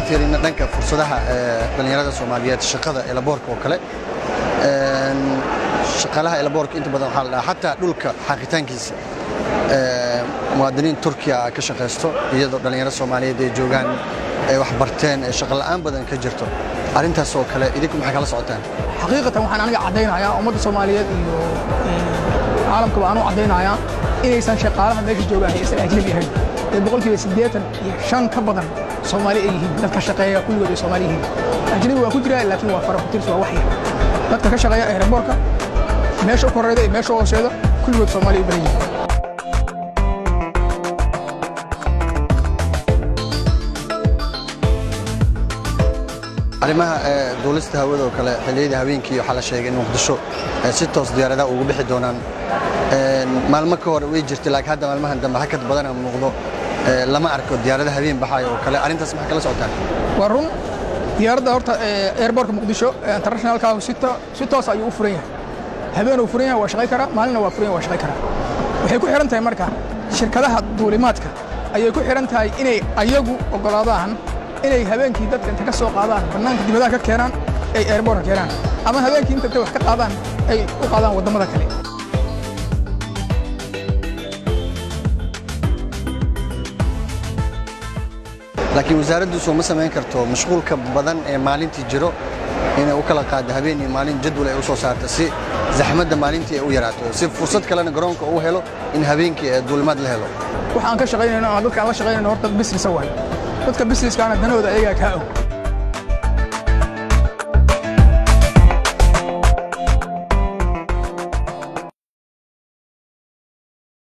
fiirino dhanka fursadaha dhallinyarada soomaaliyeed shaqada elaboorka oo kale shaqaalaha elaboorka inta badan waxaa la dhahaa xataa dhulka xaaqitaankiisa muwaadiniin turkiya ka shaqaysto iyadoo dhallinyaro soomaaliyeed ay joogaan ay wax barteen ee shaqo la'aan badan ka jirto arrintaas oo kale idinku maxay kala socotaan xaqiiqatan waxaan aniga caddaynayaa ummadda soomaaliyeed iyo caalamkaba aan u caddaynayaa inaysan shaqaalaha meesha joogaan aysan ajnabi ahayn ee boqolkiiba siddeetan iyo shan ka badan soomaali ay yihiin dadka shaqeeya kulligood ay soomaali yihiin ajnabi waa ku jiraa laakiin waa fara kutirs waa waxyar dadka ka shaqeeya aeroboorka meesha u koreyda iyo meesha u hooseeda kulligood soomaali u badan yihiin arrimaha duulista hawada oo kale xilliyada habeenkii waxaa la sheegay in muqdisho si toos diyaaradaha ugu bixi doonaan maalmo ka hor way jirtay laakiin hadda maalmahan dambe hakad badana muuqdo lama arko diyaarada habeen baxayo oo kale arrintaas maxay kala socotaan waa run diyaaradda horta airbortka muqdisho internationalka si toos ayuu u furan yahay habeen uu furan yahay waa shaqay karaa maalinna waa furan yahay waa shaqay karaa waxay ku xihan tahay marka shirkadaha duulimaadka ayay ku xihan tahay inay ayagu oggolaadaan inay habeenkii dadka inta ka soo qaadaan bannaanka dibadaha ka keenaan ay airbortka keenaan ama habeenkii inta intay wax ka qaadaan ay u qaadaan waddamada kale laakiin wasaaraddu soo ma samayn karto mashquulka badan ee maalintii jiro inay u kala qaaddo habeen iyo maalin jadwal ay u soo saarto si zaxmadda maalintii ay u yaraato si fursad kalena garoonka uu helo in habeenkii duulimaad la helo waxaan ka shaqaynayno ama dadka aan la shaqaynayno horta business waayo dadka businesskaana danahooda ayagaa kaa og